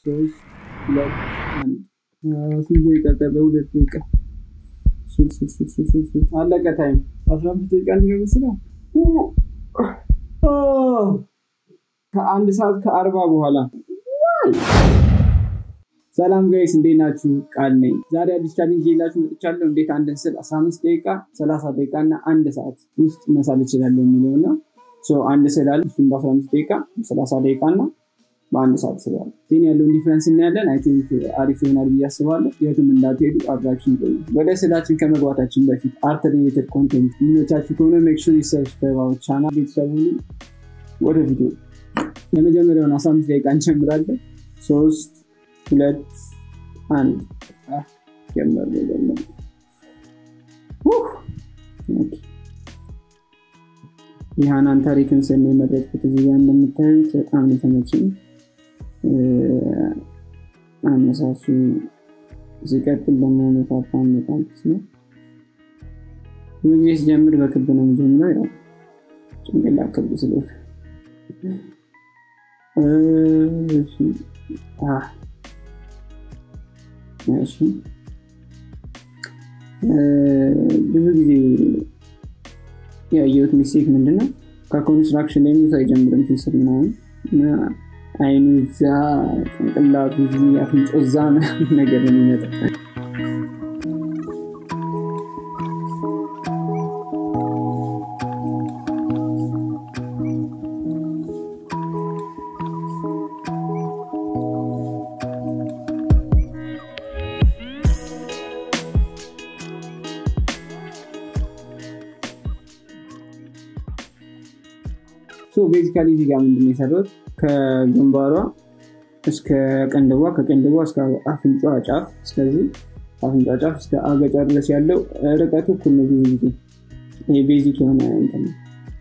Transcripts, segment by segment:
ሶስት ሁለት አንድ ስንት ደቂቃ ቀረ? ሁለት ደቂቃ አለቀ። ታይም አስራ አምስት ደቂቃ እንዲገበስ ነው። ከአንድ ሰዓት ከአርባ በኋላ ሰላም ጋይስ እንዴት ናችሁ? ቃል ነኝ። ዛሬ አዲስ ቻሌንጅ ይዤላችሁ መጥቻለሁ። እንዴት አንድን ስል 15 ደቂቃ፣ 30 ደቂቃ እና አንድ ሰዓት ውስጥ መሳል እችላለሁ የሚለው ነው። አንድ ስል አለ እሱም በ15 ደቂቃ፣ 30 ደቂቃ እና በአንድ ሰዓት ስላለ ዜን ያለውን ዲፍረንስ እናያለን። አይ ቲንክ አሪፍ ይሆናል ብዬ አስባለሁ። የትም እንዳትሄዱ አብራችን ቆዩ። ወደ ስላችን ከመግባታችን በፊት አርት ሪሌትድ ኮንቴንት የሚመቻችሁ ከሆነ ሜክ ሹር ሰብስክራይብ አወር ቻናል። ቤተሰቡ ወደ ቪዲዮ የመጀመሪያውን 15 ደቂቃ እንጀምራለን። ሶስት ሁለት አንድ ጀመር ጀመር የሃናን ታሪክን ስል የመረጥኩት እዚህ ጋ እንደምታዩት በጣም የተመቸኝ አነሳሱ ሲቀጥል ደግሞ ሜካፓ መጣልስ ነው። ብዙ ጊዜ ሲጀምር በክብ ነው የሚጀምረው። ያው ጭንቅላ ክብ ስለሆነ እሺ ብዙ ጊዜ ያየሁት ሚስቴክ ምንድነው ከኮንስትራክሽን ላይ ሙሳ አይጀምርም ሲስል ምናምን እና አይኑ እዛ ጭንቅላቱ እዚህ አፍንጮ እዛ ነገር የሚመጣ ቤዚካሊ እዚህ ጋር ምንድን የሰራሁት ከግንባሯ እስከ ቀንድቧ ከቀንድቧ እስከ አፍንጫ ጫፍ እስከዚህ አፍንጫ ጫፍ እስከ አገጫ ድረስ ያለው ርቀቱ እኩል ነው። ብዙ ጊዜ ይሄ ቤዚክ የሆነ እንትን ነው።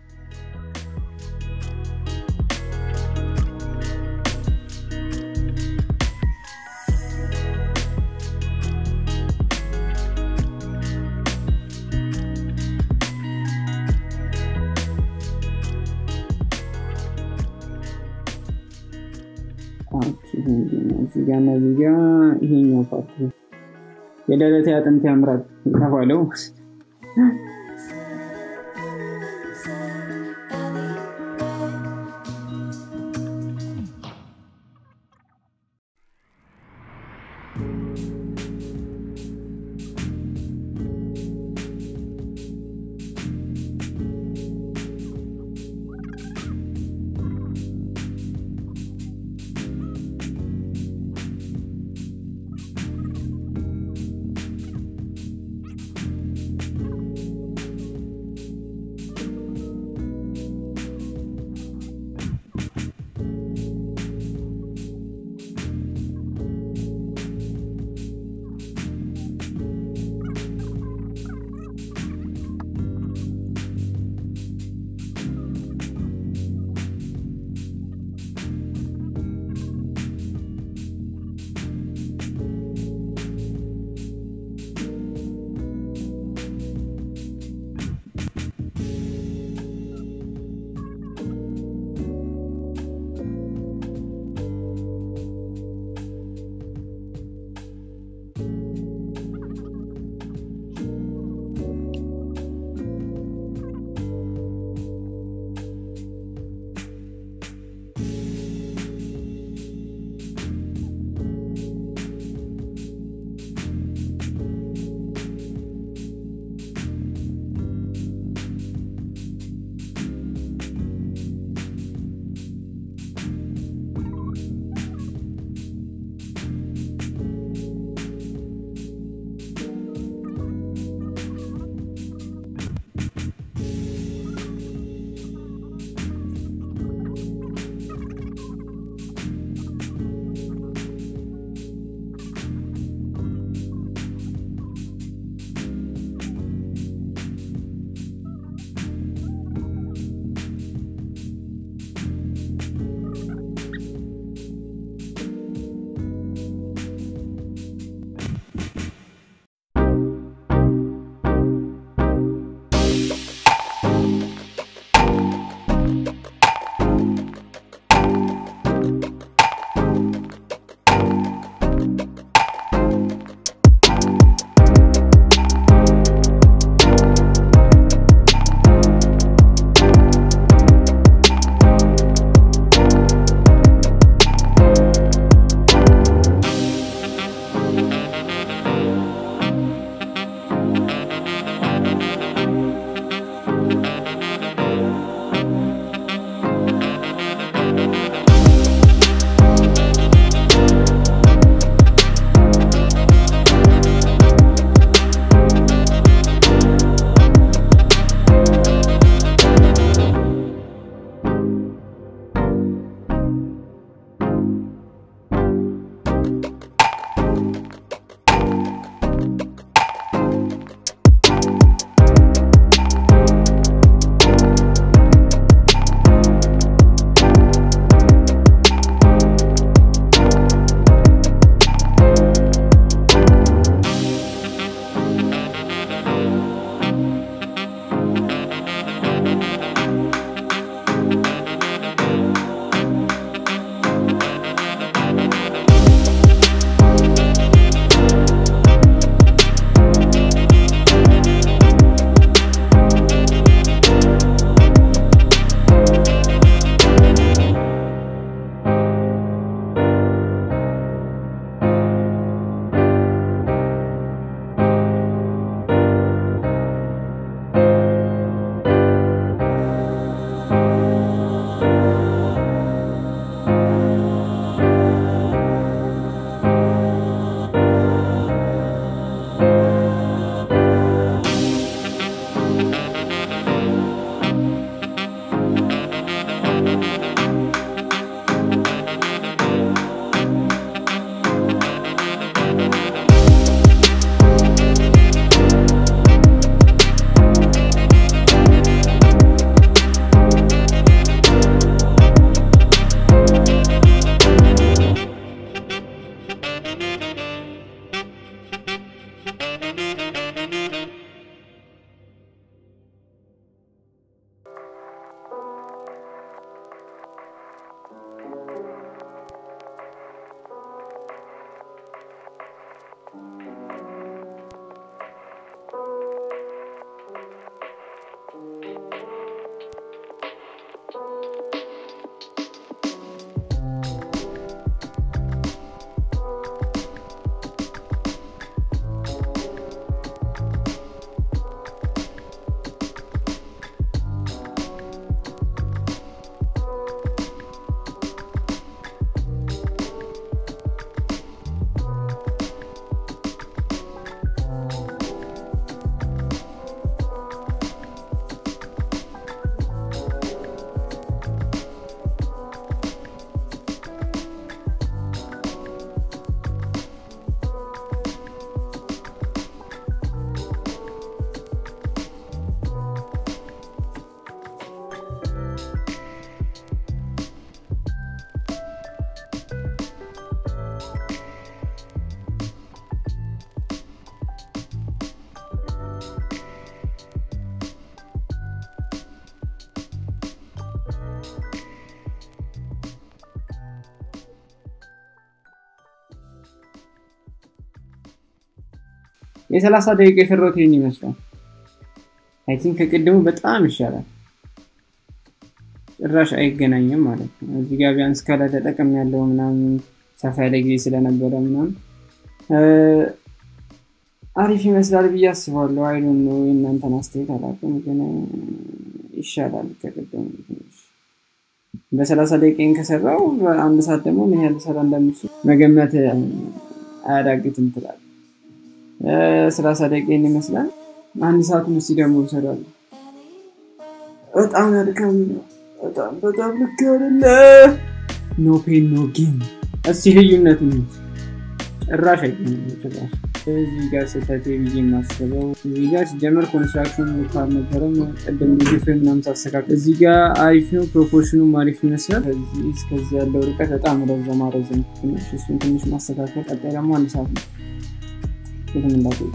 እዚጋ እና እዚጋ ይሄኛው ፓርት የደረቴ አጥንት ያምራል የተባለው የሰላሳ ደቂቃ የሰራሁት ይህን ይመስላል። አይ ቲንክ ከቅድሙ በጣም ይሻላል። ጭራሽ አይገናኝም ማለት ነው። እዚህ ጋር ቢያንስ ከላይ ተጠቅም ያለው ምናምን ሰፋ ያለ ጊዜ ስለነበረ ምናምን አሪፍ ይመስላል ብዬ አስባለሁ። አይሉን ነው የእናንተን አስተያየት አላውቅም፣ ግን ይሻላል ከቅድሙ ትንሽ በሰላሳ ደቂቃን ከሰራው አንድ ሰዓት ደግሞ ምን ያህል ሰራ እንደምችል መገመት አያዳግትም ትላል። ሰላሳ ደቂቃን ይመስላል። አንድ ሰዓቱን እስኪ ደግሞ ይሰራሉ። በጣም ያድካሚ ነው። በጣም በጣም ልክ አይደለ። ኖ ፔን ኖ ጌም። እስኪ ልዩነቱን ጭራሽ አይገኝም ጭራሽ እዚህ ጋር ስህተት ብዬ የማስበው እዚህ ጋር ሲጀመር ኮንስትራክሽን ቦታ አልነበረም። ቅድም ጊዜ ፍሬም ምናምን ሳስተካከል እዚህ ጋር አሪፍ ነው፣ ፕሮፖርሽኑም አሪፍ ይመስላል። ከዚህ እስከዚህ ያለው ርቀት በጣም ረዘማ ረዘም ትንሽ እሱን ትንሽ ማስተካከል። ቀጣይ ደግሞ አንድ ሰዓት ነው የትም እንዳትሄዱ።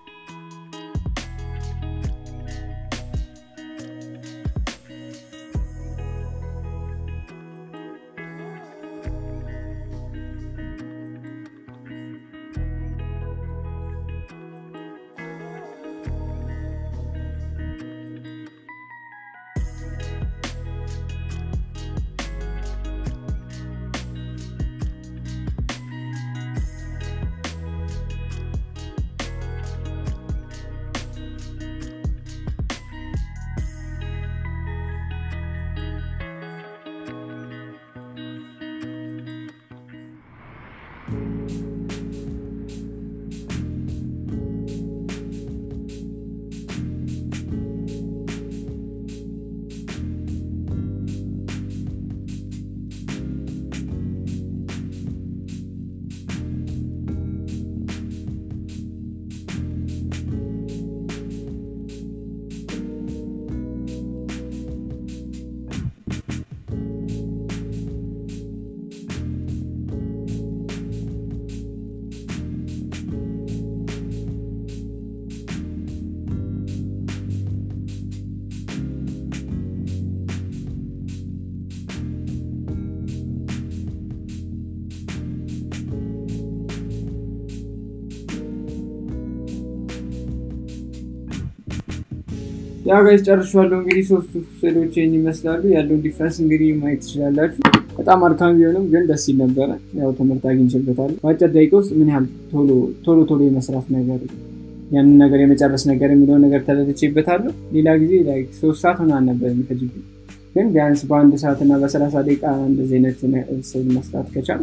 ያው ጋይስ ጨርሻለሁ። እንግዲህ ሶስቱ ስዕሎች ይህን ይመስላሉ። ያለውን ዲፍረንስ እንግዲህ ማየት ትችላላችሁ። በጣም አድካሚ ቢሆንም ግን ደስ ይል ነበረ። ያው ትምህርት አግኝቼበታለሁ። በአጭር ደቂቃ ውስጥ ምን ያህል ቶሎ ቶሎ ቶሎ የመስራት ነገር ያንን ነገር የመጨረስ ነገር የሚለውን ነገር ተረድቼበታለሁ። ሌላ ጊዜ ሶስት ሰዓት ምናምን ነበር የሚፈጅብኝ፣ ግን ቢያንስ በአንድ ሰዓት እና በሰላሳ ደቂቃ እንደዚህ አይነት ስዕል መስራት ከቻል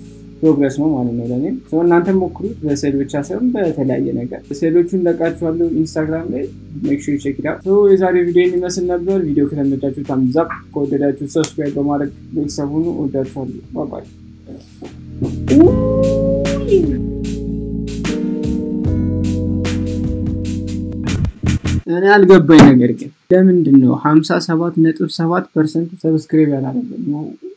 ፕሮግረስ ነው ማለት ነው ለእኔም። እናንተ ሞክሩት፣ በስዕል ብቻ ሳይሆን በተለያየ ነገር። ስዕሎቹን ለቃችኋለሁ ኢንስታግራም ላይ ሜክ ሹር ቼክ ኢት አውት። የዛሬው ቪዲዮ የሚመስል ነበር። ቪዲዮ ከተመቻችሁ ታምዝ አፕ፣ ከወደዳችሁ ሰብስክራይብ በማድረግ ቤተሰብ ሁኑ። ወዳችኋለሁ። ባባይ እኔ አልገባኝ ነገር ግን ለምንድን ነው ሀምሳ ሰባት ነጥብ ሰባት ፐርሰንት ሰብስክራይብ ያላደረገ